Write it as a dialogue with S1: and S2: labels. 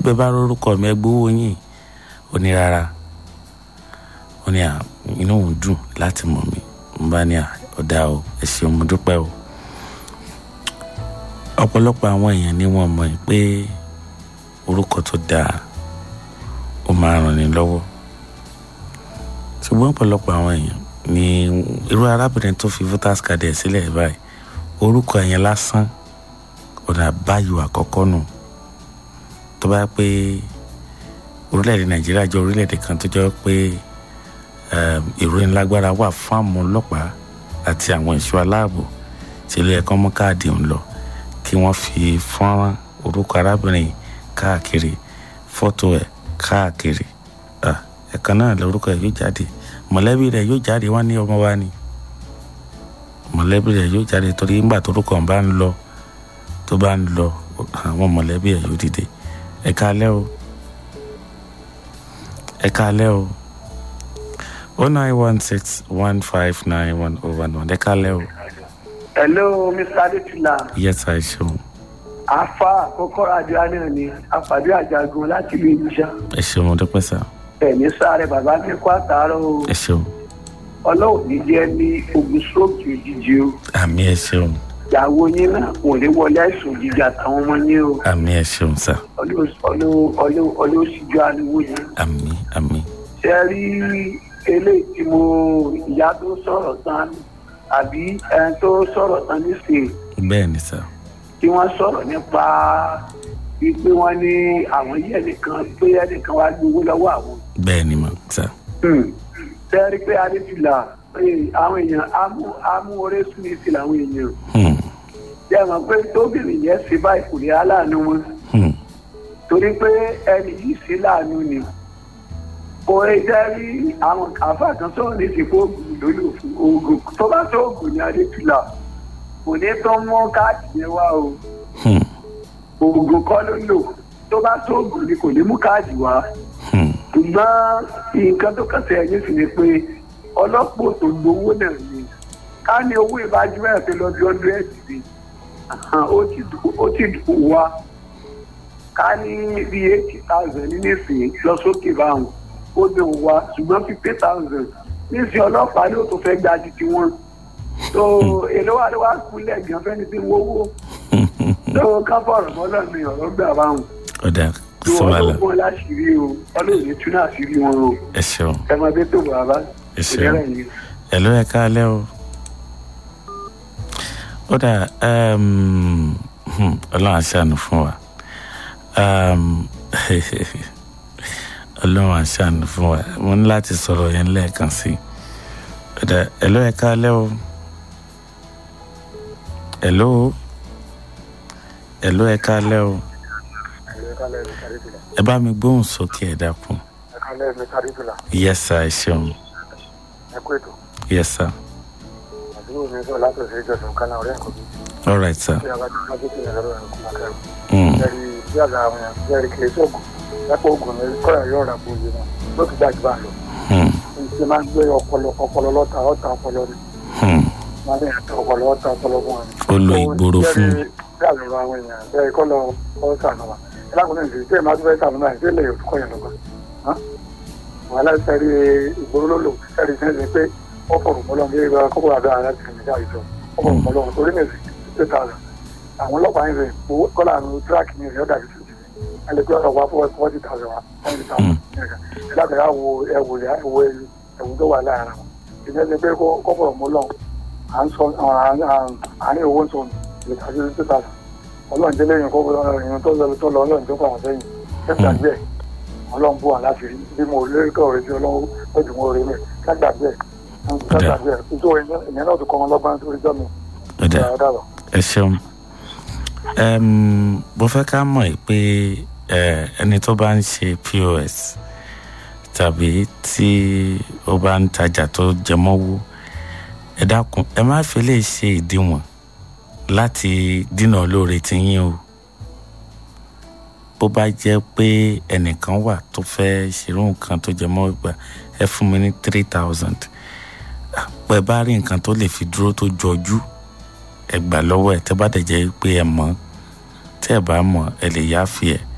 S1: bẹ́ẹ̀ bá rórúkọ mi ẹ gbowó yín ó ní rárá ó ní à inú òun dùn láti mọ̀ mí mo bá ní à ọ̀dà o ẹ ṣeun mo dúpẹ́ o ọ̀pọ̀lọpọ̀ àwọn èèyàn ni wọ́n mọ̀ pé orúkọ tó dáa ó máa ràn ní lọ́wọ́ ṣùgbọ́n ọ̀pọ̀lọpọ̀ àwọn èèyàn ni irú arábìnrin tó fi voters card ẹ̀ sílẹ̀ báyìí orúkọ yẹn lásán ọ̀nà àbáyọ àkọ́kọ́ nù tó bá pé orílẹ̀-èdè nàìjíríà jẹ́ orílẹ̀-èdè kan tó jẹ́ pé ìròyìn lágbára wà fún àwọn ọlọ́pàá àti àwọn ẹ̀ṣọ́ aláàbò tí ilé ẹ̀kọ́ mú káàdì ń lọ kí wọ́n fi fọ́nrán orúkọ arábìnrin káàkiri fọ́tò ẹ̀ káàkiri ẹ̀kan náà lórúkọ ẹ̀ yóò jáde mọ̀lẹ́bí rẹ̀ yóò jáde wọ́n ní ọmọ wa ni mọ̀lẹ́bí rẹ̀ yóò jáde torí nígbà tó orúkọ bá ń lọ tó bá ń lọ àwọn mọ̀lẹ́bí ẹ̀ yóò dìde ẹ káalẹ́ o ẹ káalẹ́ o o nine one six one five nine one oh one one ẹ káalẹ́ o.
S2: hello mr adetula.
S1: yes i ṣeun.
S2: afa àkọ́kọ́ àdúrà náà ni àfàdé àjàgùn láti ìlú ìbúṣà.
S1: ẹ ṣeun mo dúpẹ́ sá.
S2: ẹ̀mí sáré bàbá mi kó àtàárọ̀ o.
S1: ẹ ṣeun.
S2: ọlọ́run ní jẹ́ ní ogun stroke òjijì o.
S1: àmì ẹ ṣeun.
S2: ìyàwó yín náà kò ní wọlé àìsàn òjijì àtàwọn ọmọ yín o.
S1: àmì ẹ ṣeun sá.
S2: ọlọ́síjú ariwo yín.
S1: àmì àmì.
S2: ṣe rí eléyìí tí mo ìyá tó sọ̀rọ̀ tán àbí ẹni tó sọ̀rọ̀ tán nísìnyí.
S1: bẹ́ẹ̀ ni sá.
S2: tí wọ́n sọ̀rọ̀ nípa wípé wọ́n ní àwọn yẹ́ nìkan pé ẹnìkan wá gbowó lọ́wọ́ àwọn.
S1: bẹ́ẹ̀ ni mà sá.
S2: sẹ́ẹ̀rí pé adéfìlà àwọn èèyàn amú orí súnmi sí làwọn èèyàn. jẹ́ mọ̀ pé tóbìnrin yẹn ṣe báyìí kò ní aláàánú wọn. torí pé ẹni yìí ṣe láàánú ni kò ẹ jẹ́ rí àwọn àfa kan sọ̀rọ̀ ní ìsìnkú oògùn lórí òfin oògùn tó bá tó oògùn ní adéfìlà kò ní tó mú káàdì yẹn wá o oògùn kọ́ ló lò tó bá tó oògùn ni kò ní mú káàdì wá ṣùgbọ́n nǹkan tó kẹsẹ̀ ẹ̀yìn sì ni pé ọlọ́pọ̀ tó gbowó náà ni ká ní owó ìbájú ẹ̀ tó lọ bí hundred ni ó ti dùn wá ká ní bí eighty thousand ní nísìnyí lọ sókè báwọn ó dùn wá ṣùgbọ́n fifty thousand nísìnyí ọlọ́pàá ló tó fẹ́ gba ti tiwọn tó èlò wà ló wá kúlẹ̀ gan fẹ́ni tí ń wówó tó ká fọ̀rọ̀ mọ́lọ́ mi ọ̀rọ̀ gbà báwọn.
S1: ọ̀dà
S2: tó
S1: sọ́wọ́lá
S2: ọlọ́gbọ́n láṣìírí o ọlọ́run tún náà sí rí wọn o
S1: ẹ ṣeun
S2: ẹ máa bẹ tó bàbá
S1: ẹ ṣeun ẹ ló ẹ káalẹ́ o. ó dà ọlọ́run aṣáánú fún wa ọlọ́run aṣáánú fún wa mo ní láti sọ̀rọ̀ yẹn lẹ́ẹ̀kan sí i ó dà ẹ ló ẹ káalẹ́ o. Hello. Hello ẹ káalẹ́ o. Ẹ bá mi gbóhùn sókè ẹ dákun.
S3: ẹ kálẹ̀ mi kárí fìlà
S1: Yes sir, ẹ ṣeun.
S3: ẹ kú ètò
S1: Yes sir.
S3: àdúgbò mi sọ láti ọ̀sẹ̀ ìjọsìn kan náà ọ̀rẹ́ ẹ̀kọ́ mi
S1: All right sir.
S3: bí a bá ti máa gbé kíni lọ́rọ̀ ẹ̀kọ́ máa kẹ́rù.
S1: Mm.
S3: bẹ́ẹ̀ni bí àgbà àwọn èèyàn bẹ́ẹ̀ni kìí sóògùn lápò oògùn ní kọ́ra yóò rà bó yé wọn ló ti gbàjú bá lọ.
S1: Hmm.
S3: ṣe máa ń gbé ọpọlọ ọpọlọ lọ́ta ọ̀ta ọpọlọ ni
S1: Hmm.
S3: máa ń yàn tó ọpọlọ ọ̀ta ọpọlọ fún wọn.
S1: Ó lo ìgboro fún.
S3: bí àlọ́ àwọn èèyàn bẹ́ẹ̀ kọ́ lọ ọ́ sànù wa ẹ lákùnrin ìṣèlú tí ẹ máa tún fẹ́ sànù náà ṣé lè kọ́ yẹn lọ́gbà. wàhálà sẹ́rí ìgboro ló lò sẹ́rí sẹ́rí pé ó fọ̀rọ̀ mọ́lọ́ bí ẹ kọ́kọ́ àdó ara ti rìn jáde jọ ó fọ̀rọ̀ mọ́lọ́ torí ní èsì two thousand àwọn ọlọ́pàá ń rìn owó kọ́lá àrùn tíráàkì ní ìrìn ọ̀dà bíi ẹ lè gbé ọ̀rọ̀ wá fún forty thousand wa forty thousand ẹ lábẹ́ àwọ ẹwù ẹwù ẹwù tó wà láàárín wọn ìyẹn ti pé kó fọ̀rọ̀ mọ́lọ́ à ń sọ àárín owó ń sọ ìtàgé two thousand ọlọ́run délé yìí kó ìrìn tó lọ tó lọ ọlọ́run tó fà wọ́n sẹ́yìn kẹ́kẹ́ àgbẹ̀ ọlọ́run bú wọn láti rí bí mo lórí kọ́ ọ̀rẹ́ tí ọlọ́run ó dùn mọ́ orí mi kẹ́kẹ́ àgbẹ̀ kẹ́kẹ́ àgbẹ̀ nítorí ìyẹn náà tó kọ́ wọn lọ́gbọ́n nítorí jọ́ mi.
S1: Ó dà ẹ ṣeun. Em, Mo fẹ́ ká mọ̀ ẹ́ pé eh, ẹni tó bá ń ṣe POS tàbí tí ó bá ń tajà tó jẹmọ́wó ẹ dákun ẹ má fi lè ṣe ìdíwọ̀n láti dínà olóore tí yín o bó bá jẹ́ pé ẹnìkan wà tó fẹ́ ṣerú nǹkan tó jẹmọ́ gbà ẹ fún mi ní three thousand pẹ bá rí nǹkan tó lè fi dúró tó jọjú ẹ gbà lọ́wọ́ ẹ tẹ́ bá dẹ̀ jẹ́ pé ẹ mọ̀ tẹ́ ẹ bá mọ̀ ẹ lè yáfi ẹ̀